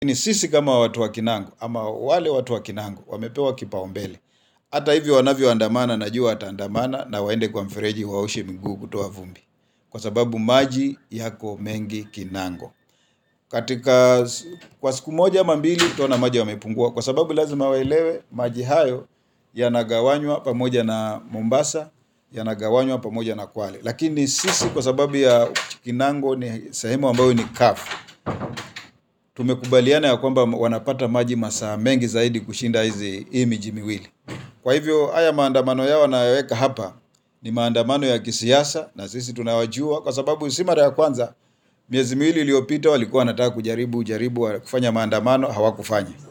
Lakini sisi kama watu wa Kinango ama wale watu wa Kinango wamepewa kipaumbele. Hata hivyo wanavyoandamana, najua wataandamana na waende kwa mfereji waoshe miguu kutoa vumbi, kwa sababu maji yako mengi Kinango. Katika kwa siku moja ama mbili utaona maji yamepungua, kwa sababu lazima waelewe maji hayo yanagawanywa pamoja na Mombasa, yanagawanywa pamoja na Kwale, lakini sisi kwa sababu ya Kinango ni sehemu ambayo ni kavu, tumekubaliana ya kwamba wanapata maji masaa mengi zaidi kushinda hizi hii miji miwili. Kwa hivyo haya maandamano yao wanayoweka hapa ni maandamano ya kisiasa, na sisi tunawajua kwa sababu si mara ya kwanza. Miezi miwili iliyopita walikuwa wanataka kujaribu jaribu kufanya maandamano, hawakufanya.